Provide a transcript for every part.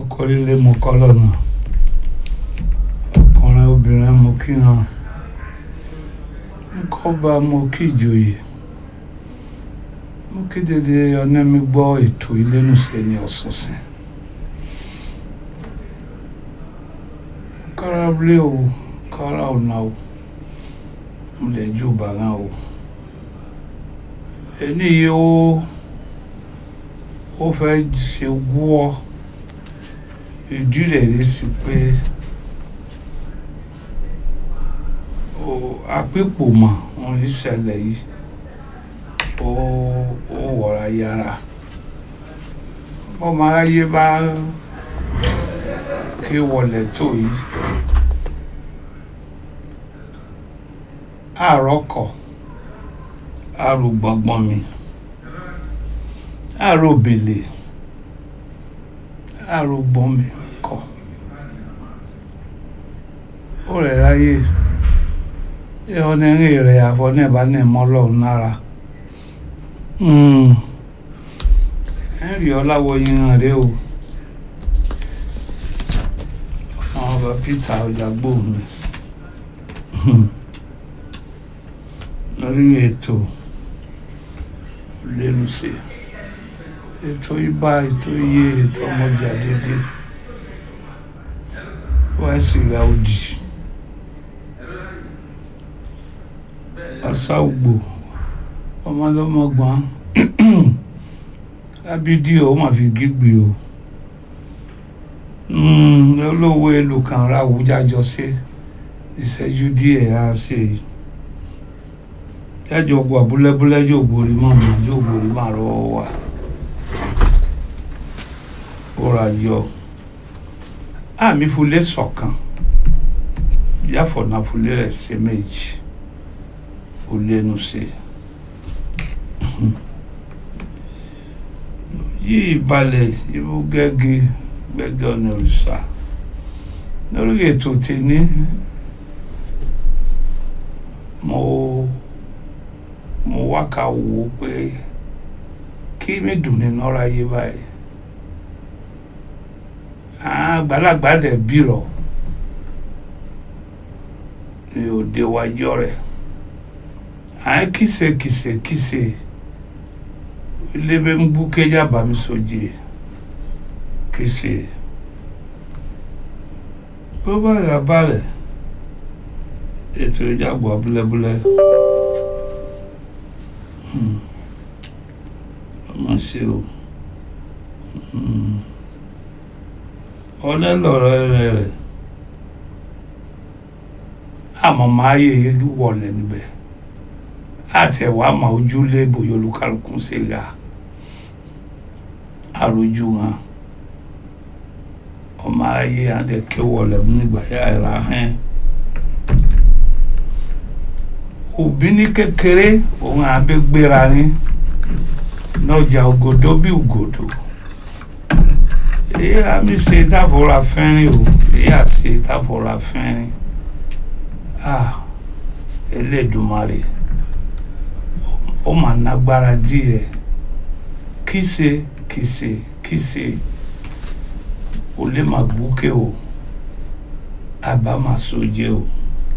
ọkọ líle mo kọ́ lọ́nà ọkùnrin obìnrin mo kí wọn kọ́ba mo kí ìjòyè mo kí dédé ọ̀nà mi gbọ́ ètò ìlénùsẹ̀ ní ọ̀sọ̀ọ̀sẹ̀ kára blé o kára ọ̀nà o mo lè jó bàrà o ẹni yìí ó ó fẹ́ ṣe wọ́ ìdí rẹ̀ rí sí pé àpépò mọ̀ wọn ní ṣẹlẹ̀ yìí ó ó wọ̀ra yára ọmọ aráyé bá ké wọlé tó yìí àròkọ̀ àrògbọ̀ngbọ̀n mi àròbèlè àrògbọ̀n mi kọ̀ ó rẹ̀ ráyè ọ̀nẹ́rìn rẹ̀ àfọ̀nẹ́bà náà mọ́ lọ́run lára henry ọláwọyìn rẹ o àwọn ọba peter ọjàgbó mi lórí ètò lẹ́nusẹ̀ ètò ibà ètò iye ètò ọmọjà dédé wá sí ra òdì asáwùgbò ọmọlọmọgbọn lábídí o mà fi gígbì o olówó èlò kan ra àwùjájọ sí ìṣẹ́jú díẹ̀ á ṣe yìí jájọ gbọ́ abúlẹ́búlẹ́ yóò borí mọ́ mi yóò borí má rọ́wọ́ wa ó ra yọ àmì fúlẹ̀ sọ̀kan yàfọ̀nà fúlẹ̀ rẹ̀ ṣe méjì ó lẹ́nu sí yìí balẹ̀ ibú gẹ́gẹ́ gbẹ́gẹ́ ọ̀nà òrìṣà lórí ètò tèmi mo mo wá ká wò ó pé kí mi dùn nínú ọ̀rọ̀ ayé báyìí àgbàlagbà dẹ̀ bírọ̀ ní òde wájọ́ rẹ̀ à ń kìsè kìsè kìsè ilébé ń bú kéjà bàmí sójì kìsè bó bá yà balẹ̀ ètò ìjàgbọ́ abúlẹ́búlẹ́ ọmọ ṣe o ọlẹ́ lọ̀rọ̀ rẹ̀ rẹ̀ àmọ́ máa yẹ wọlé níbẹ̀ àti ẹ̀wà àmọ́ ojúlé bòyá olúkálùkù ṣe ga àròjù wọn ọmọ ayé àdẹ̀kẹ́ wọlé nígbà yà ẹ̀rà hẹ́n òbí ní kékeré òun àbẹ́gbéra ní lọ́jà ògòdó bí ògòdó èyí àmì ṣe táfọ́ra fẹ́rin o èyí àṣe táfọ́ra fẹ́rin ah Elédùmarè ó mà nágbára díẹ̀ kíse kíse kíse ó lè má gbókè o àbá má sójé o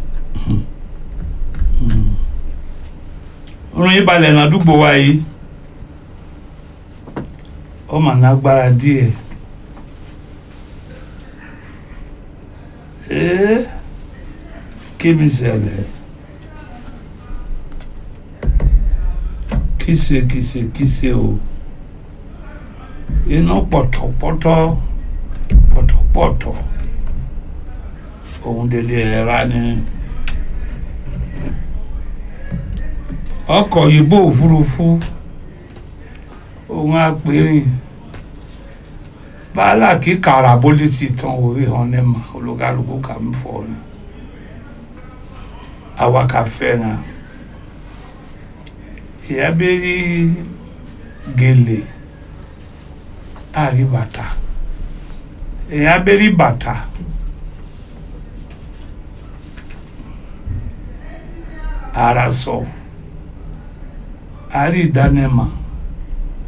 orin yìí balẹ̀ ládùúgbò wa yìí ó mà nágbára díẹ̀ ee kí mi ṣẹlẹ̀ kíse kíse kíse o iná pọ̀tọ̀pọ̀tọ̀ pọ̀tọ̀pọ̀tọ̀ òun délé ẹ̀rá ni ọkọ̀ yìnbó òfurufú òun apẹ̀rìn bàálà kí karaboli ti tán òwe hàn ní ma olùkálùkù kà ń fọ ni àwa kà fẹ́ràn ìyá bẹ́ẹ̀ rí gèlè àrí bàtà ìyá bẹ́ẹ̀ rí bàtà ara sọ àrí ìdánimọ̀